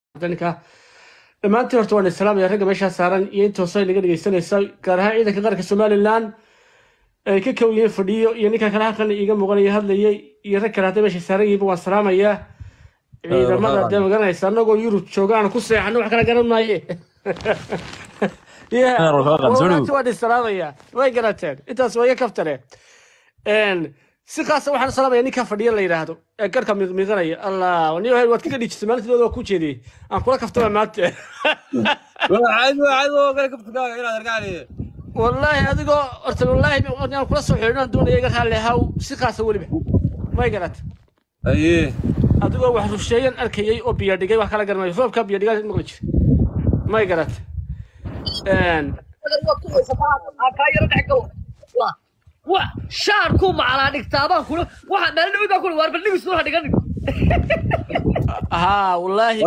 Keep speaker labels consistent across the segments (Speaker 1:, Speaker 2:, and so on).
Speaker 1: ninka dhammaantii horta waan islaamaya ragga meeshaa saaran iyo inta hoose naga dhegeysanaysa gaar ahaan ciidanka qaranka somalilan ay ka kow yihiin fadhiyo iyo ninka kale halkan iiga muuqanaya hadlayay iyo rag kale hadday meesha saaran yihiin waan salaamayaa ciidamada hadee magaranaysa anagoo yurub joogaan ku seexano wax kala garan maaye waan isalaamaya way garateen intaas waa iga kaftare si khaasa waxaan salaamaya ninka fadhiya la yidhaahdo ee garhka miiqmiiqanaya allah ni waad kaga dhijisay maalintidood waa ku jeediyey aan kula kaftama maanta wallaahi adigoo horta wallaahi aan kula soo xidhiidhan doonaya iga raalli haw si khaasa weliba may garata adigoo wax rusheeyan arkayay oo biyo dhigay wax kala garanayo roobka biyo dhigaa maqli jira may garata
Speaker 2: shaarku macalaa dhigtaabaan kula waxa maalin dhawid baa kula waar bal dhigis ha dhiganin
Speaker 1: haa wallaahi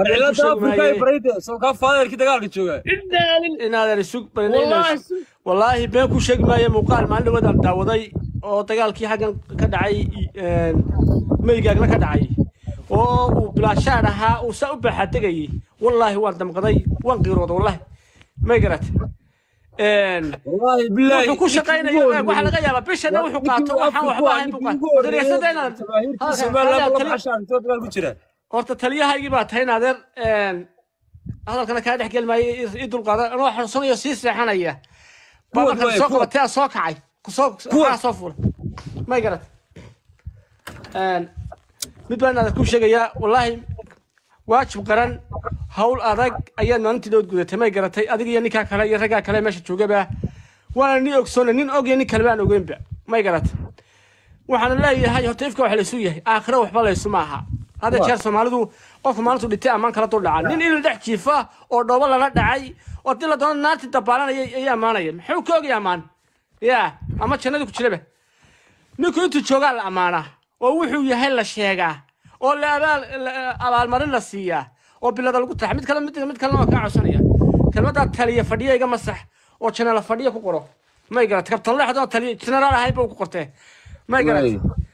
Speaker 1: inaadan isug wallaahi been ku sheegi maayo muuqaal maalin dhawadaan daawaday oo dagaalkii xaggan ka dhacay meygaagna ka dhacay oo uu bilaashaar ahaa uu saa u baaxategayay wallaahi waan damqaday waan qiirooda wallaahi may garate wuxuu ku shaqaynayo waxaa laga yaabaa bishana wuxuu qaato waxaan waxba ahayn buu qaato horta taliyahaygii baa tahay naadeer hadalkana kaa dhex geli maayo ii dulqaada anoo xanuunsanayo sii seexanaya baa markan soo qabatay aan soo kacay kusoo soo fuulay may garat mid baan naadeer kuu sheegayaa wallaahi waajib qaran hawl adag ayaad maalintii dood gudatay may garatay adiga iyo ninkaa kale iyo raggaa kale meesha joogaba waana nin ogsoona nin og iyo nin kaleba aan ogeynba may garatay waxaana leeyahay horta ifka wax laysu yahay aakhiro waxba laysu maaha hadda jeer soomaalidu qofka maalintu dhintay ammaan kala dul dhaca nin il dhex jiifa oo dhoobo lala dhacay oo dii la doono naartii dabaalanaya ayaa ammaanaya muxuu ka ogaya ammaan ya ama jannadii ku jiraba ninku intuu joogaa la ammaanaa oo wuxuu yahay la sheegaa oo la abaalmarin la siiyaa oo bilada lagu taxa mid kale mid mid kalena waa kaa codsanaya kelmaddaa taliya fadhiya iga masax oo janaala fadhiya ku qoro may garat kabtan leexdoo taliya jenaraal ahayn buu ku qortee may garat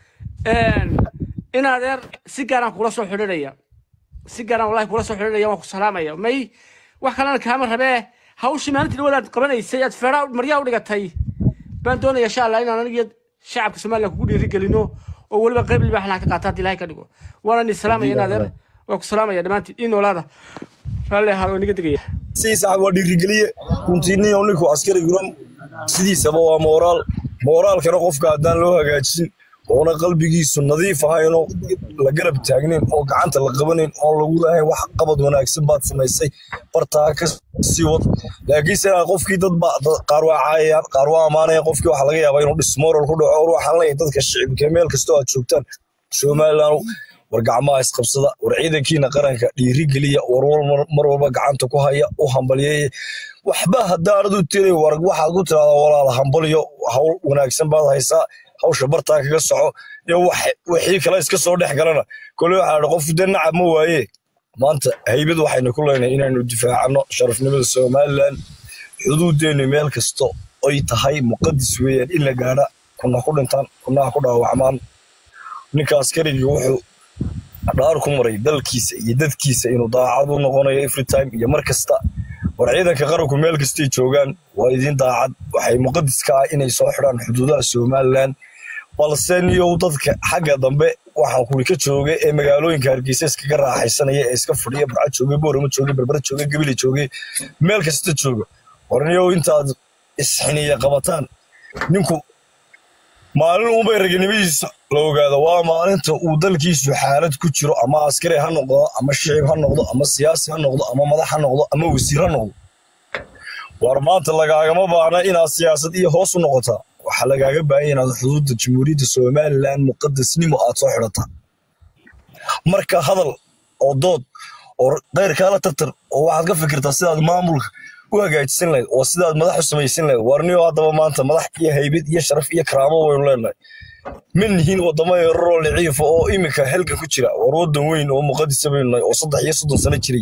Speaker 1: in adeer si gaaraan kula soo xidhinaya si gaaraan wallahi kula soo xidhinaya waan ku salaamaya may wax kalena kaama rabee hawshii maalintii dhawadaad qabanaysay aad feeraa maryaa u dhigatay baan doonaya insha allah inaan anigiyo shacabka somalilan kugu dhiiri gelino oo weliba qayb libaaxna ka qaata haddii ilahay ka dhigo waana ni salaamaya in adeer waa ku salaamaya dhammaantiin ii noolaada raalli ahaa oo niga degaya
Speaker 3: sii sax waa dhiirigeliye runtiinii oo ninku askari guran sidiisaba waa mooraal mooraalkana qofka haddaan loo hagaajin oona qalbigiisu nadiif ahaynoo la garab taagnayn oo gacanta la qabanayn oon lagu lahayn wax qabad wanaagsan baad samaysay bartaa ka sii wad laakiinse qofkii dad ba qaar waa caayayaan qaar waa ammaanayaan qofkii waxaa laga yaabaa inuu dhismooral ku dhaco or waxaan leeyahay dadka shicibka meel kastoo aad joogtaan somalilan war gacmaha isqabsada war ciidankiina qaranka dhiiri geliya war mar walba gacanta ku haya u hambalyeeya waxba haddaanad u tiray war waxaad ku tiraahdaa walaal hambalyo hawl wanaagsan baad haysaa hawsha bartaa kaga soco iyo wixii kale iska soo dhex galana kole waxaa dha qof de nacab ma waaye maanta haybad waxaynu ku leenahay inaynu difaacano sharafnimada somalilan xuduuddeennu meel kasto oy tahay muqadis weeyaan in la gaadha kuna ku dhintaan kunaha ku dhaawacmaan ninka askarigii wuxuu dhaar ku maray dalkiisa iyo dadkiisa inuu daacad u noqonayo every time iyo mar kasta war ciidanka qaranku meel kastay joogaan waa idiin daacad waxay muqadis ka ah inay soo xidhaan xuduudaha somalilan balse niyow dadka xagga dambe waxaan kuli ka joogay ee magaalooyinka hargeysa iskaga raaxaysanaya ee iska fadhiya barca joogay boorama joogay berbera joogay gabile joogay meel kasta jooga war niyow intaad isxiniya qabataan ninku maalin unbay raganimadiisa la ogaado waa maalinta uu dalkiisu xaalad ku jiro ama askari ha noqdo ama shicib ha noqdo ama siyaasi ha noqdo ama madax ha noqdo ama wasiir ha noqdo war maanta lagaagama baahna inaad siyaasad iyo hoos u noqotaa waxaa lagaaga baahanya inaad xuduudda jamhuuriyadda somalilan muqadasnimo aad soo xidhataa marka hadal oo dood oo keyrkaala tartar oo waxaad ka fikirtaa sidaad maamulka u hagaajisan lahayd oo sidaad madax u samaysan lahayd warniyo haddaba maanta madax iyo haybad iyo sharaf iyo karaamo waynu leenahay ma nihiin wadamo yararoo liciifa oo iminka xilka ku jira war waddan weyn oo muqadisa baynu nahay oo saddex iyo soddon sano jiray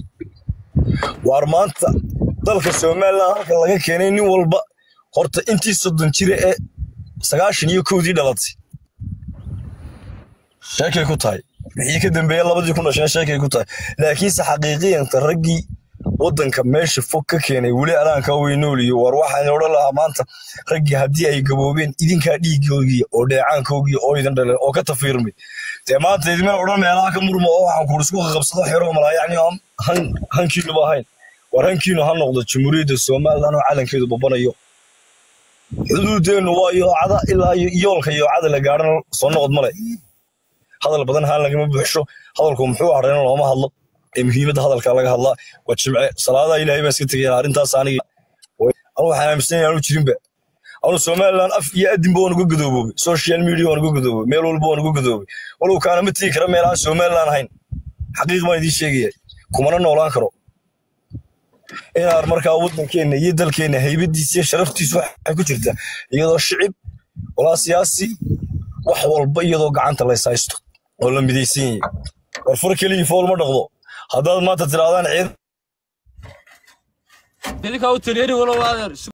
Speaker 3: waar maanta dalka somalilan halka laga keenay nin walba horta intii soddon jira ee sagaashan iyo kowdii dhalatay sheekay ku tahay wixii ka dambeeya labadii kun dhasheen sheekay ku tahay laakiinse xaqiiqiyanta raggii waddanka meesha fog ka keenay weli alaanka weynooliyo war waxaan odhan lahaa maanta raggii haddii ay gaboobeen idinkaa dhiigoogii oo dheecaankoogii oo idin dhaleen oo ka tafiirmay dee maanta idimana odhan meelaha ka murma oo waxaan kuur isku qabsado xero malaa yacni aan han hankiinuba ahayn war hankiinu ha noqdo jamhuuriyadda somalilan oo calankeedu babanayo xuduudeennu waa yoocada ilaa iyo yoolka yoocada la gaadhana soo noqod male hadal badan haan lagama buuxsho hadalku muxuu hareyna looma hadlo ee muhiimadda hadalka laga hadlaa waa jimce salaadaha ilaahay baan iska tegaya arrintaas aniga anu waxaan aaminsan yahay aanu jirinba anu somaliland af iyo adinba waan uga gadoobobay social media waan uga gadoobay meel walba waan uga gadoobay walow kaana ma tegi kara meel aan somaliland ahayn xaqiiq baan idiin sheegaya kumana noolaan karo inaad markaa waddankeenna iyo dalkeenna haybadiisa iyo sharaftiisu waxay ku jirtaa iyadoo shicib walaa siyaasi wax walba iyadoo gacanta lays haysto oo la midaysan yahay war far keligii fool ma dhaqdo haddaad maanta tirahdaan ciid
Speaker 4: idinkaa u taliyeeri walow adeer